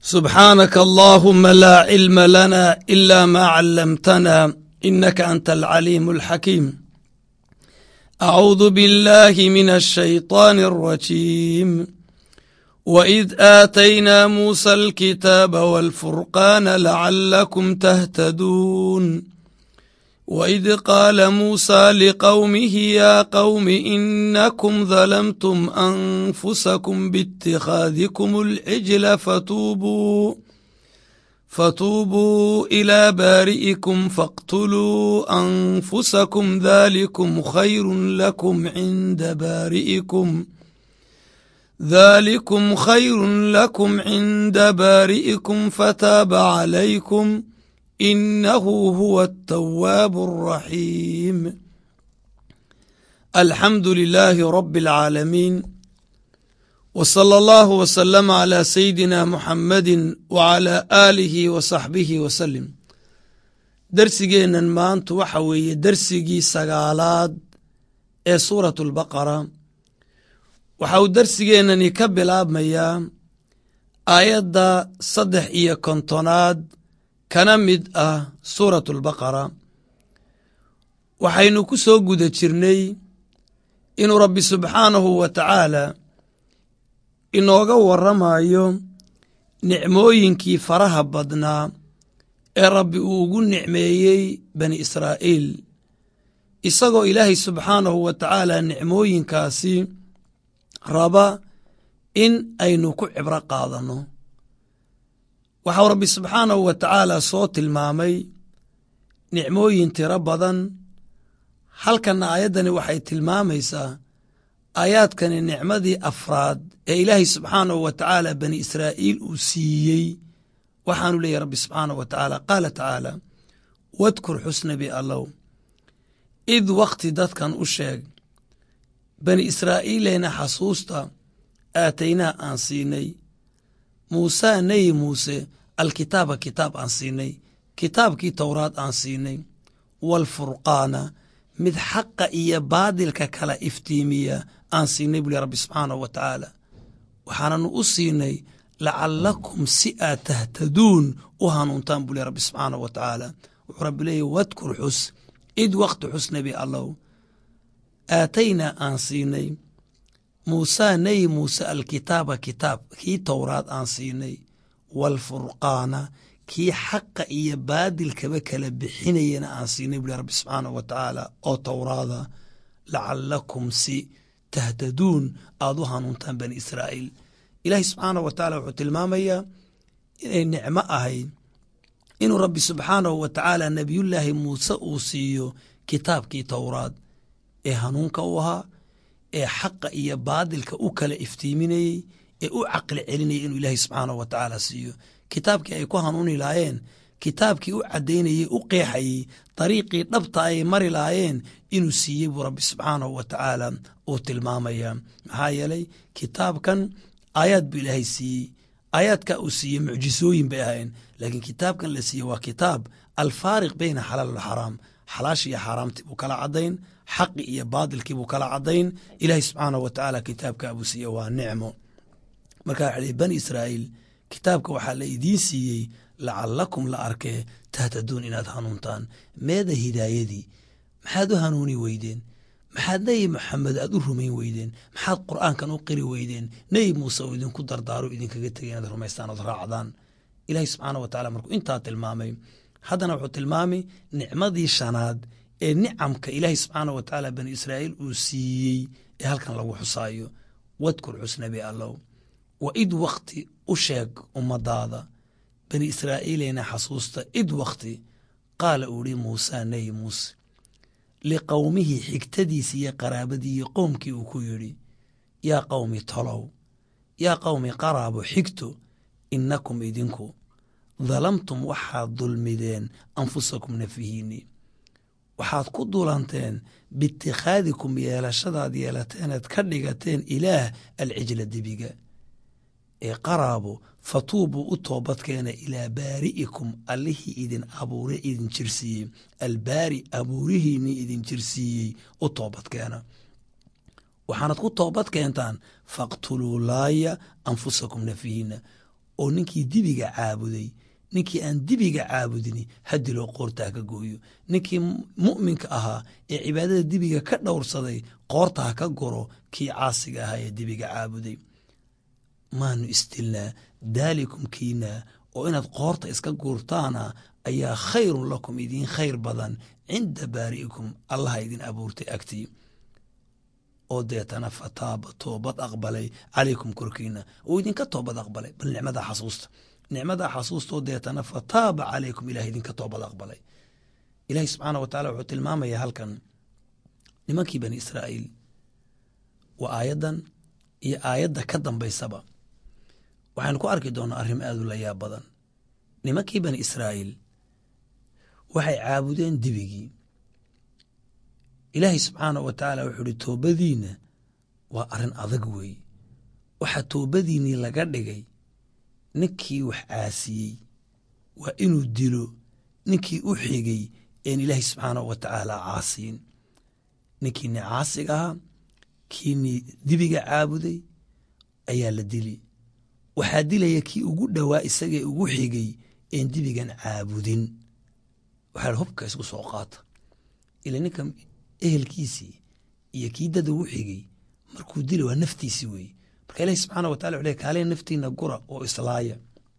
subxaanaka allaahuma laa cilma lana ila ma callamtana inaka anta alcaliimu alxakiim acuudu biاllahi min alshayطaani alrajiim waid aataynaa muusa alkitaaba walfurqaana lacalakum tahtaduun waid qaala muusa liqowmihi yaa qowmi inakum dalamtum anfusakum biاtikhaadikum alcijla fatuubuu fatuubuu ilaa baari'ikum faqtuluu anfusakum dhalikum khayru lakum cinda baari'ikum dhalikum khayru lakum cinda baari'ikum fataaba calaykum inahu huwa atawaabu alraxiim alxamdu lilaahi rabi alcaalamiin w sala allahu wasalama calaa sayidina muxamadi wacalaa aalihi wa saxbihi wasalim dersigeennan maantu waxa weeye dersigii sagaalaad ee suuratu albaqara waxa uu dersigeennani ka bilaabmayaa aayadda saddex iyo kontonaad kana mid ah suuratu albaqara waxaynu ku soo guda jirnay inuu rabbi subxaanahu wa tacaala inooga warramayo nicmooyinkii faraha badnaa ee rabbi uu ugu nicmeeyey bani israa'iil isagoo ilaahay subxaanahu wa tacaala nicmooyinkaasi raba in aynu ku cibro qaadanno waxau rabbi subxaanahu wa tacaala soo tilmaamay nicmooyin tiro badan halkanna aayaddani waxay tilmaamaysaa aayaadkani nicmadii afraad ee ilaahay subxaanahu wa tacaala bani israa'iil uu siiyey waxaanu leeyahy rabbi subxaanahu wa tacaala qaala tacaala wadkur xusnabi allow id wakhti dadkan u sheeg bani israa'iileyna xasuusta aataynaa aan siinay muusaa neyi muuse alkitaaba kitaab aan siinay kitaabkii towraad aan siinay waalfurqaana mid xaqa iyo baadilka kala iftiimiya aan siinay buli rabbi subxaanahu wa tacaala waxaananu u siinay lacalakum si aad tahtaduun u hanuuntaan buli rabbi subxaanahu wa tacaala wuxuu rabbi leeyahy wadkur xus id wakti xus nebi allow aataynaa aan siinay muusaa neyi muuse alkitaaba kitaab kii towraad aan siinay waalfurqaana kii xaqa iyo baadilkaba kala bixinayana aan siinay buli rabbi subxaanahu wa tacaala oo towraada lacalakum si tahtaduun aad u hanuuntaan bani israa'iil ilaahay subxaanahu wa tacaala wuxuu tilmaamayaa inay nicmo ahayd inuu rabbi subxaanahu wa tacaala nebiyullaahi muuse uu siiyo kitaabkii towraad ee hanuunka u ahaa ee xaqa iyo baadilka u kala iftiiminayey ee u caqli celinayay inuu ilaahay subxaanahu wa tacaala siiyo kitaabkii ay ku hanuuni lahaayeen kitaabkii u caddaynayey u qeexayey dariiqii dhabta ay mari lahaayeen inuu siiyey buu rabbi subxaanahu wa tacaala uu tilmaamaya maxaa yeelay kitaabkan aayaad buu ilaahay siiyey aayaadka uu siiyey mucjisooyin bay ahayn laakiin kitaabkan la siiyey waa kitaab alfaariq beyna xalaal walxaraam xalaashii iyo xaaraamtii buu kala caddayn xaqi iyo baadilkii buu kala caddayn ilaahay subxaanahu wa tacaala kitaabka buu siiye waa nicmo marka waxa lii bani israa'iil kitaabka waxaa la idiin siiyey lacalakum la arkee tahtaduun inaad hanuuntaan meeda hidaayadii maxaad u hanuuni weydeen maxaad nebi maxamed aad u rumayn weydeen maxaad qur'aankan u qiri weydeen nebi muuse uu idinku dardaaro idinkaga tegay inaad rumaystaan ood raacdaan ilaahay subxaana wa tacala markuu intaa tilmaamay haddana wuxuu tilmaamay nicmadii shanaad ee nicamka ilaahay subxaana wa tacaala bani israa'iil uu siiyey ee halkan lagu xusaayo wadkur xusnabi allow wa id wakti u sheeg ummadaada bani israa'iileyna xasuusta id wakti qaala uu ihi muusaa nebi muuse liqowmihii xigtadiisi iyo qaraabadii iyo qowmkii uu ku yidhi yaa qowmi tolow yaa qowmi qaraabo xigto innakum idinku dalamtum waxaad dulmideen anfusakum nafihiinni waxaad ku dulanteen biitikhaadikum yeelashadaad yeelateeneed ka dhigateen ilaah alcijla dibiga ee qaraabo fatuubuu u toobadkeena ilaa baari'ikum allihii idin abuure idin jirsiiyey albaari abuurihiinii idin jirsiiyey u toobadkeena waxaanad ku toobad keentaan faqtuluu laaya anfusakum nafihiina oo ninkii dibiga caabuday ninkii aan dibiga caabudini hadiloo qoorta ha ka gooyo ninkii mu'minka ahaa ee cibaadada dibiga ka dhowrsaday qoorta ha ka goro kii caasiga ahaa ee dibiga caabuday maanu istilnaa daalikum kiinaa oo inaad qoorta iska guurtaana ayaa khayrun lakum idiin khayr badan cinda baari'ikum allaha idin abuurtay agtii oo deetana fataaba toobad aqbalay calaykum korkiina oo idinka toobad aqbalay bal nicmadaa xasuusta nicmadaa xasuustoo deetana fataaba calaykum ilah idinka toobad aqbalay ilaahi subxaana wa tacala wuxuu tilmaamayaa halkan nimankii bani israa'iil waa aayaddan iyo aayadda ka dambaysaba waxaynu ku arki doonaa arrim aad u layaab badan nimankii bani israa'iil waxay caabudeen dibigii ilaahay subxaana wa tacaala wuxuu uhi toobadiinna waa arrin adag weeye waxaa toobadiinnii laga dhigay ninkii wax caasiyey waa inuu dilo ninkii u xigay een ilaahay subxaana wa tacaala caasiyin ninkiini caasiga ahaa kiinii dibiga caabuday ayaa la dili waxaa dilaya kii ugu dhowaa isagee ugu xigay een dibigan caabudin waxaa hubka isku soo qaata ila ninka ehelkiisii iyo kii dad ugu xigay markuu dila waa naftiisii weeye marka ilahi subxaana wa tacala wuxuu leey kaaleen naftiina gura oo islaaya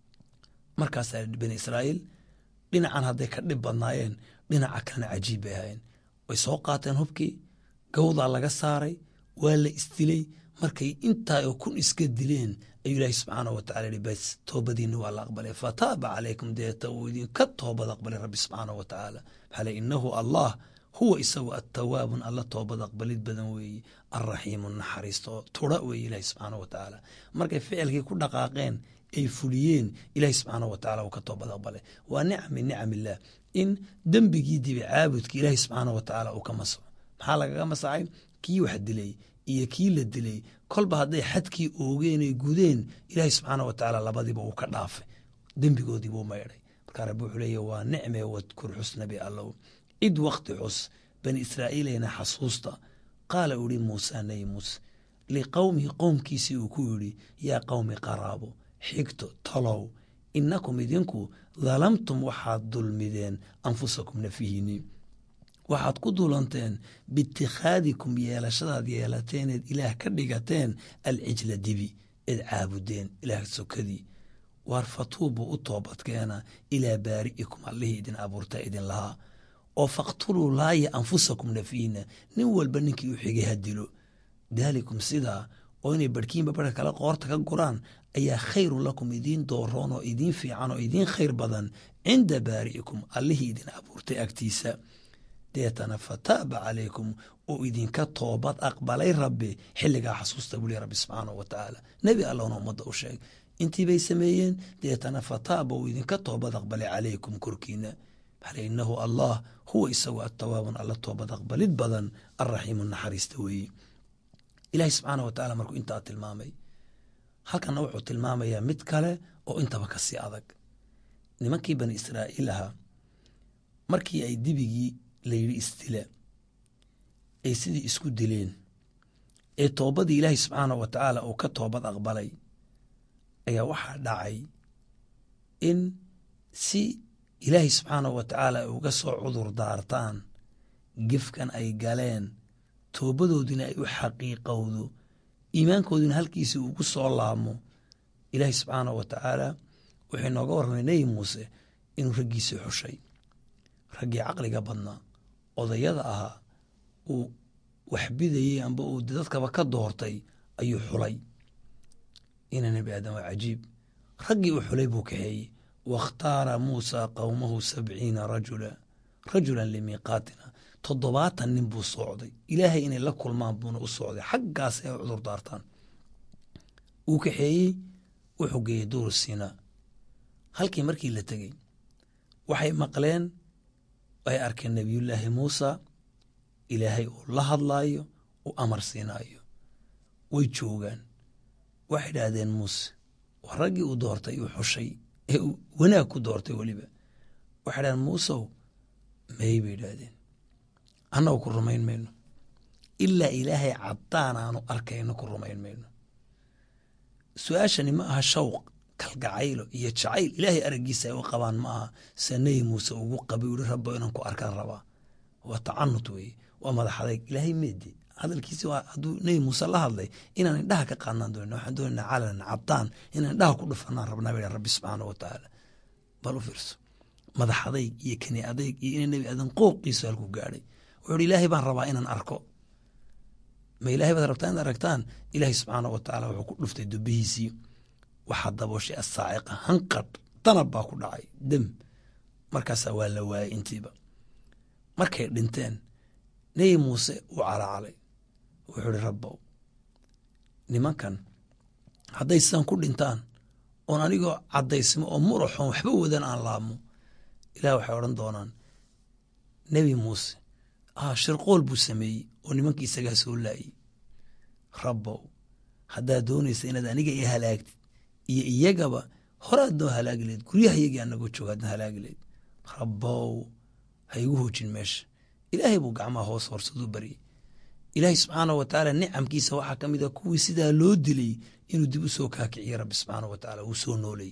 markaasaa bani israa'iil dhinacan hadday ka dhib badnaayeen dhinaca kalena cajiib bay ahaayeen way soo qaateen hubkii gawdaa laga saaray waa la isdilay markay intaa oo kun iska dileen ayuu ilaahi subxaana wa tacala yihi bas toobadiinna waa la aqbalay fataaba calaykum deeta uu idinka toobad aqbalay rabbi subxaana wa tacaala maxaa le inahu allah huwa isagu attawaabun alla toobad aqbalid badan weeye alraxiimu naxariisto tura weeye ilaahi subxaana wa tacaala markay ficilkii ku dhaqaaqeen ay fuliyeen ilaahi subxaana wa tacala uu ka toobad aqbalay waa nicam min nicam illaah in dembigii dibi caabudka ilaahi subxaana wa tacaala uu ka masaxo maxaa lagaga masaxay kii wax dilay iyo kii la dilay kolba hadday xadkii oogeen ay gudeen ilaahi subxaana wa tacaala labadiiba uu ka dhaafay dembigoodii buu maydhay markaa rabbi wuxuu leeya waa nicme wadkur xusnabi allow id wakti xus bani israa'iileyna xasuusta qaala u yihi muusa nabi muuse liqowmihi qowmkiisii uu ku yidhi yaa qowmi qaraabo xigto talow innakum idinku dalamtum waxaad dulmideen anfusakum nafihiinni waxaad ku dulanteen biitikhaadikum yeelashadaad yeelateeneed ilaah ka dhigateen alcijla dibi eed caabudeen ilaah sokadii waar fatuubuu u toobadkeena ilaa baari'ikum allihii idin abuurta idin lahaa oo faqtuluu laaya anfusakum nafiina nin walba ninkii u xigay ha dilo daalikum sidaa oo inay barhkiinba barhka kale qoorta ka guraan ayaa khayrun lakum idiin dooroon oo idiin fiican oo idiin khayr badan cinda baari'ikum allihii idin abuurtay agtiisa deetana fataaba calaykum oo idinka toobad aqbalay rabbi xilligaa xasuusta buli rabbi subxaanahu wa tacaala nebi allahna ummadda u sheeg intii bay sameeyeen deetana fataaba uu idinka toobad aqbalay calaykum korkiina maxale inahu allah huwa isagu atawaabun alla toobad aqbalid badan alraxiimu naxariista weeye ilaahi subxaana wa tacala markuu intaa tilmaamay halkanna wuxuu tilmaamayaa mid kale oo intaba ka sii adag nimankii bani israa'iil ahaa markii ay dibigii layidhi isdila ay sidii isku dileen ee toobadii ilaahi subxaana wa tacaala uu ka toobad aqbalay ayaa waxaa dhacay in si ilaahi subxaana wa tacaala ay uga soo cudur daartaan gefkan ay galeen toobadoodina ay u xaqiiqowdo iimaankoodina halkiisii ugu soo laamo ilaahi subxaana wa tacaala wuxuu inooga warramay nebi muuse inuu raggiisii xushay raggii caqliga badnaa odayada ahaa uu waxbidayey amba uu dadkaba ka doortay ayuu xulay ina nebi aadam waa cajiib raggii uu xulay buu kaxeeyey wakhtaara muusa qowmahu sabciina rajula rajulan limiiqaatina toddobaatan nin buu socday ilaahay inay la kulmaan buuna u socday xaggaas ay cudur daartaan uu kaxeeyey wuxuu geeyey duur sinaa halkii markii la tegey waxay maqleen ay arkeen nebiyullaahi muusa ilaahay uu la hadlaayo uu amar siinaayo way joogaan waxay idhaahdeen muuse waa raggii uu doortay uu xushay ee uu wanaag ku doortay weliba waxay idhahdeen muusow may bay idhaahdeen annagu ku rumayn mayno ilaa ilaahay caddaan aanu arkayno ku rumayn mayno su-aashani ma aha shawq kalgacaylo iyo jacayl ilaahay araggiisa ay u qabaan ma aha se nebi muuse ugu qabay uhi rabbo inaan ku arkaan rabaa waa tacanut weeye waa madax adayg ilaahay meedi hadalkiisi waa hadduu nebi muuse la hadlay inaan indhaha ka qaadnaan doonina waxaan doonayna calan cabtaan inaan indhaha ku dhufanaan rabnaa ba rabbi subxaana wa tacaala bal u fiirso madax adayg iyo kani adayg iyo ina nebi aadan qooqiisu halku gaadhay wuxuu hi ilaahay baan rabaa inaan arko ma ilahay baad rabtaa inaad aragtaan ilaahay subxaana wa tacaala wuxuu ku dhuftay dubihiisii waxaa dabooshay asaaciqa hanqadh danab baa ku dhacay dem markaasaa waa la waayay intiiba markay dhinteen nebi muuse uu calacalay wuxuu ihi rabbow nimankan hadday sidaan ku dhintaan oon anigoo caddaysmo oo muraxoon waxba wadan aan laabmo ilaah waxay odhan doonaan nebi muuse ah shirqool buu sameeyey oo nimankii isagaa soo laayey rabbow haddaad doonaysa inaad aniga i halaagtid iyo iyagaba horaad noo halaagi lahed guryaha iyagii anagoo jooga adna halaagi lahed rabbow ha igu hoojin meesha ilaahay buu gacmaha hoos horsaduu baryey ilaahay subxaana wa tacaala nicamkiisa waxaa ka mid a kuwii sidaa loo dilay inuu dib u soo kaakiciye rabbi subxaana wa tacaala uu soo nooleeyey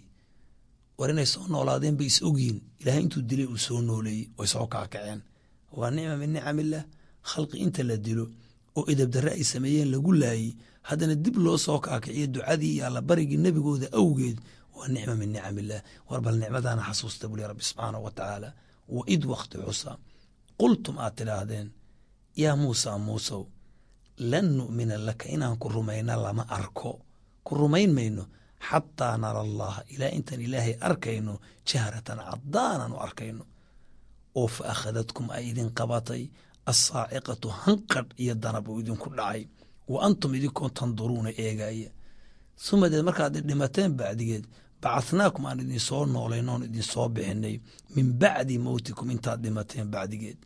war inay soo noolaadeen bay is ogyihin ilaahay intuu dilay uu soo nooleeyey way soo kaakaceen waa nicma min nicam illah khalqi inta la dilo oo edabdarre ay sameeyeen lagu laayey haddana dib loo soo kaakiciyo ducadii iyo allabarigii nebigooda awgeed waa nicma min nicam illah war bal nicmadaana xasuusta buli rabbi subxaana wa tacaala wa id wakti xusa qultum aad tidhaahdeen yaa muusa muusow lan nu'mina laka inaan ku rumayna lama arko ku rumayn mayno xataa nara allaha ilaa intaan ilaahay arkayno jahratan caddaanan u arkayno oo fa akhadadkum ay idin qabatay assaaciqatu hanqadh iyo danab uu idinku dhacay wa antum idinkoo tanduruuna eegaya sumadeed markaad dhimateen bacdigeed bacathnaakum aan idinsoo noolayn oon idinsoo bixinay min bacdi mowtikum intaad dhimateen bacdigeed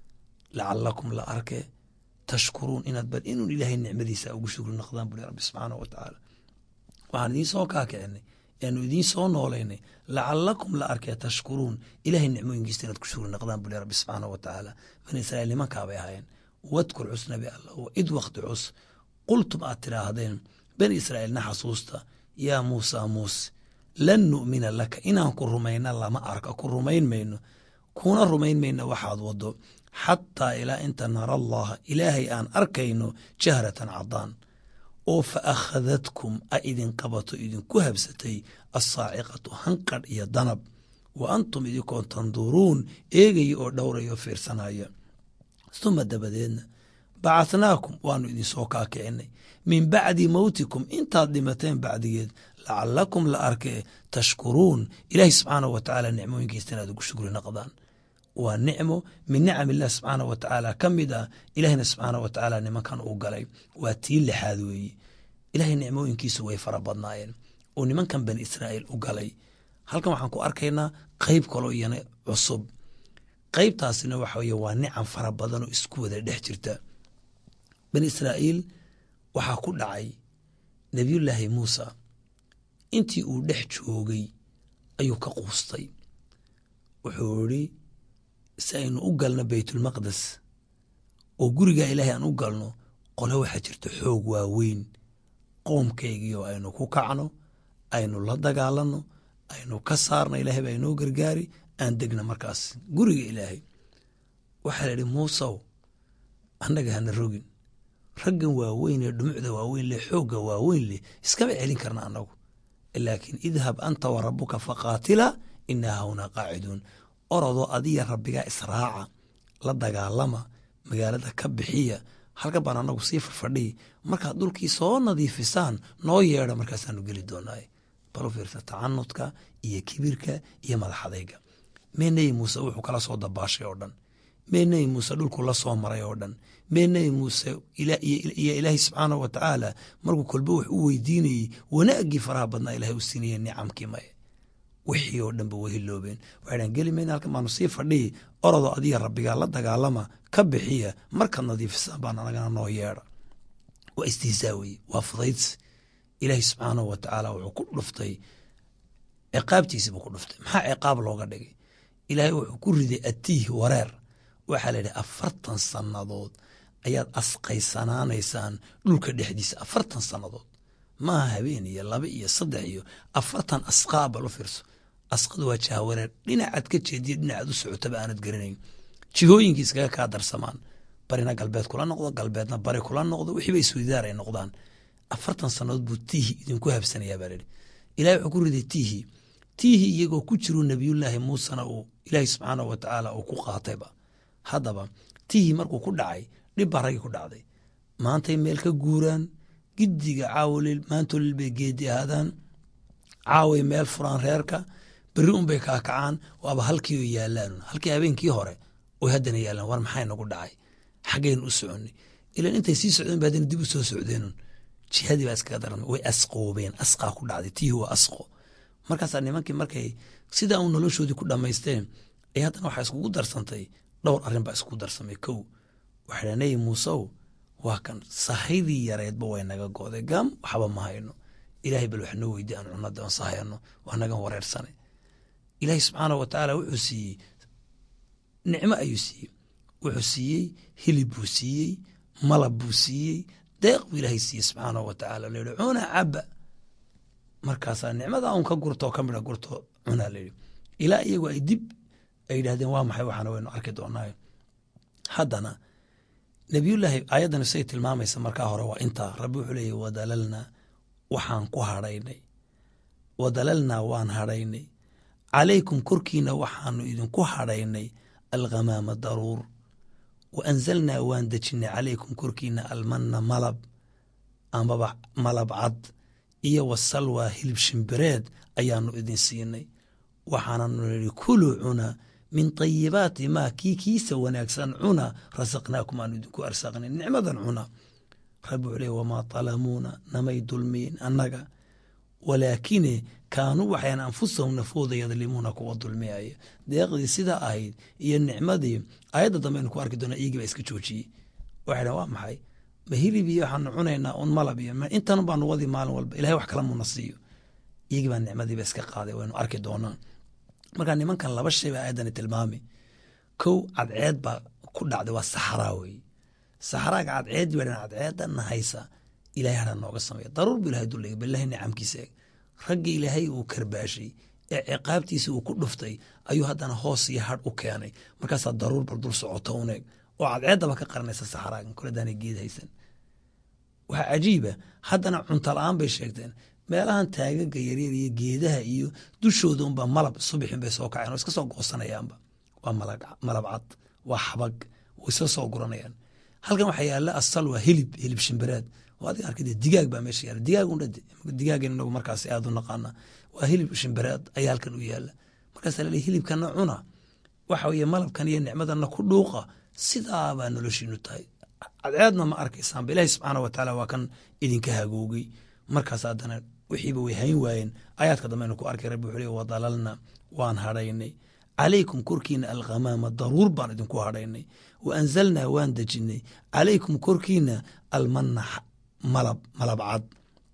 lacalakum la arke tashkuruun inaad bal inuun ilaahay nicmadiisa ugu shukri naqdaan buri rabbi subxaana wa tacaala waxaan idiin soo kaakicinay eanu idiin soo noolaynay lacalakum la arkee tashkuruun ilaahay nicmooyinkiisa inaad ku shukri naqdaan buli rabbi subxaana wa tacaala bani israiil nimankaabay ahaayeen wadkur cus nabi allah wa id wakti cus qultum aad tidhaahdeen bani israa'iilna xasuusta yaa muusa muuse lan nu'mina laka inaan ku rumayna lama arka ku rumayn mayno kuna rumayn mayno waxaad wado xataa ilaa inta nara allaha ilaahay aan arkayno jahratan caddaan oo fa akhadadkum a idin qabato idinku habsatay assaaciqatu hanqadh iyo danab wa antum idinkoon tanduruun eegaya oo dhowraya oo fiirsanaya suma dabadeedna bacathnaakum waanu idinsoo kaakicinay min bacdi mowtikum intaad dhimateen bacdigeed lacalakum la arkee tashkuruun ilaahi subxaanahu wa tacaala nicmooyinkiisa inaad ugu shukri naqdaan waa nicmo min nicam illah subxaana wa tacaala ka mid ah ilaahina subxaana wa tacaala nimankan uu galay waa tii lixaad weeye ilaahay nicmooyinkiisu way fara badnaayeen oo nimankan bani israa'iil u galay halkan waxaan ku arkaynaa qeyb kaloo iyana cusub qeybtaasina waxa weye waa nicam fara badan oo isku wada dhex jirta bani israa'iil waxaa ku dhacay nebiyullaahi muusa intii uu dhex joogay ayuu ka quustay wuxuu idhi si aynu u galno baytulmaqdes oo gurigaa ilaahay aan u galno qole waxaa jirta xoog waaweyn qoomkaygiioo aynu ku kacno aynu la dagaalanno aynu ka saarno ilaahay baa inoo gargaari aan degna markaas guriga ilaahay waxaa la idhi muusow annaga hana rogin raggan waaweyn ee dhumucda waaweyn leh xoogga waaweyn leh iskama celin karna annagu laakiin idhab anta wa rabbuka faqaatila inaa hawnaa qaaciduun orodoo adiya rabbigaa israaca la dagaalama magaalada ka bixiya halka baan annagu sii farfadhiy markaad dhulkii soo nadiifisaan noo yeedha markaasaanu geli doonaaye balu fiirsa tacanudka iyo kibirka iyo madaxadayga mee nebi muuse wuxuu kala soo dabaashay oo dhan mee nebi muuse dhulku la soo maray oo dhan mee nebi muuse iyo ilaahay subxaanah wa tacaala markuu kolba wax u weydiinayey wanaaggii faraha badnaa ilahay u siinaya nicamkii maye wixii oo dhanba way hiloobeen waxaydhan geli mayna halkan baanu sii fadhiyi orodoo adiga rabbigaa la dagaalama ka bixiya markaad nadiifisaan baan anagana noo yeedha waa istihzaa weye waa fudaydsi ilaahay subxaanahu wa tacaala wuxuu ku dhuftay ciqaabtiisi buu ku dhuftay maxaa ciqaab looga dhigay ilaahay wuxuu ku riday atiih wareer waxaa la yidhi afartan sannadood ayaad asqaysanaanaysaan dhulka dhexdiisa afartan sannadood maaha habeen iyo laba iyo saddex iyo afartan asqaa bal u fiirso asqadu waa jahawareer dhinacaad ka jeediyo dhinacaad u socotaba aanad garanayn jihooyinkii iskaga kaa darsamaan barina galbeed kula noqdo galbeedna bari kula noqdo wixiiba isweydaar ay noqdaan afartan sannadood buu tiihi idinku habsanayaa baa lihi ilahi wuxuu ku riday tiihi tiihi iyagoo ku jiru nebiyullaahi muusena uu ilaahi subxaanahu wa tacaala uu ku qaatayba haddaba tiihi markuu ku dhacay dhib baa raggii ku dhacday maantay meel ka guuraan giddiga caawolil maantolil bay geedi ahaadaan caaway meel furaan reerka berri unbay kaakacaan waaba halkii o yaalaan halkii habeenkii hore oy haddana yaalaan war maxay nagu dhacay xaggaynu u soconnay ilan intay sii socdeen ba haddana dib u soo socdeenun jihadii baa iskaga daran way asqoobeen asqaa ku dhacday tiihi waa asqo markaasaa nimankii markay sidaa un noloshoodii ku dhammaysteen ee haddana waxaa iskugu darsantay dhowr arrin baa iskugu darsamay kow waxaa nebi muusew waa kan sahaydii yareedba way naga go'day gam waxba ma hayno ilaahay bal wax noo weydi aan cunada aan sahayno waa nagan wareersanay ilaahay subxaanahu wa tacaala wuxuu siiyey nicmo ayuu siiyey wuxuu siiyey hilib buu siiyey malab buu siiyey deeq buu ilaahay siiyey subxaanahu wa tacaala layihi cuna caba markaasaa nicmada un ka gurto oo ka midha gurto cunaa layidhi ilaa iyagu ay dib ay yidhahdeen waa maxay waxaana waynu arki doonaayo haddana nebiyullaahi ayaddani say tilmaamaysa markaa hore waa intaa rabbi wuxuu leeyahy wadalalnaa waxaan ku hadhaynay wadalalnaa waan hadhaynay calaykum korkiina waxaanu idinku hadhaynay alghamaama daruur wa anzalnaa waan dejinnay calaykum korkiina almanna malab amaba malab cad iyo wasalwaa hilib shimbireed ayaanu idin siinay waxaananu nihi kuluu cuna min tayibaati maa kii kiisa wanaagsan cuna rasaqnaakum aanu idinku arsaaqnay nicmadan cuna rabbi wuxuu leey wamaa talamuuna namay dulmiin annaga walaakine kaanuu waxayan anfusahum nafooda yadlimuuna kuwa dulmiyaya deeqdii sidaa ahayd iyo nicmadii ayadda dambe aynu ku arki doona iyagii baa iska joojiyey waxay dhahan waa maxay ma hilib iyo waxaanu cunaynaa un malab iyo intan baanu wadi maalin walba ilahay wax kala muna siiyo iyagii baa nicmadiiba iska qaaday waynu arki doonaan marka nimankan laba shay baa ayaddani tilmaami kow cadceed baa ku dhacday waa saxraa weye saxraaga cadceed ba cadceedanna haysa ilahay hara nooga sameeya daruur bu ilahay duldhigay bilahi nicamkiisa eeg raggii ilaahay uu karbaashay ee ciqaabtiisa uu ku dhuftay ayuu haddana hoos iyo hadh u keenay markaasaa daruur bal dul socoto uneeg oo cadceeddaba ka qaranaysa saxraagan koladaanay geed haysan waxaa cajiiba haddana cunto la-aan bay sheegteen meelahan taagaga yaryar iyo geedaha iyo dushooda unba malab subixin bay soo kaceen oo iska soo goosanayaanba waa malab cad waa xabag way iska soo guranayaan halkan waxaa yaala asal waa hilib hilib shimbireed oo adiga arkade digaag baa meesha yaala digaag undhade digaagan inagu markaas aad u naqaana waa hilib shimbireed ayaa halkan u yaala markaasaa laleey hilibkana cuna waxa weye malabkan iyo nicmadana ku dhuuqa sidaabaa noloshiinu tahay cadceedna ma arkaysaanba ilaahi subxaana wa tacaala waa kan idinka hagoogay markaas haddana wixiiba way hayn waayeen aayaadka dambeaynu ku arkay rabbi wuxuu le wadalalna waan hadhaynay calaykum korkiina alghamaama daruur baan idinku hadhaynay wa anzalnaa waan dejinay calaykum korkiina almanna malab malab cad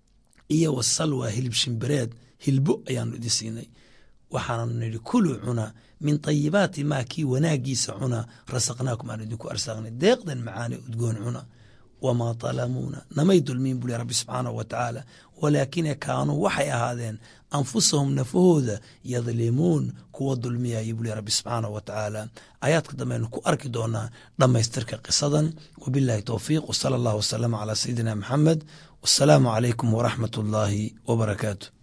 iyo wasalwa hilib shimbireed hilbo ayaanu idin siinay waxaananu nidhi kuluu cuna min tayibaati maa kii wanaagiisa cuna rasaqnaakum aan idinku arsaaqnay deeqdan macaane udgoon cuna wamaa talamuuna namay dulmiin buli rabbi subxaanahu wa tacaala walaakine kaanuu waxay ahaadeen anfusahum nafahooda yadlimuun kuwa dulmiyaya buli rabbi subxaanahu wa tacaala aayaadka dambeaynu ku arki doonaa dhammaystirka qisadan wabillahi towfiiq wsala allah wasalama calaa sayidina maxamed wasalaamu calaykum waraxmat ullaahi wabarakaatu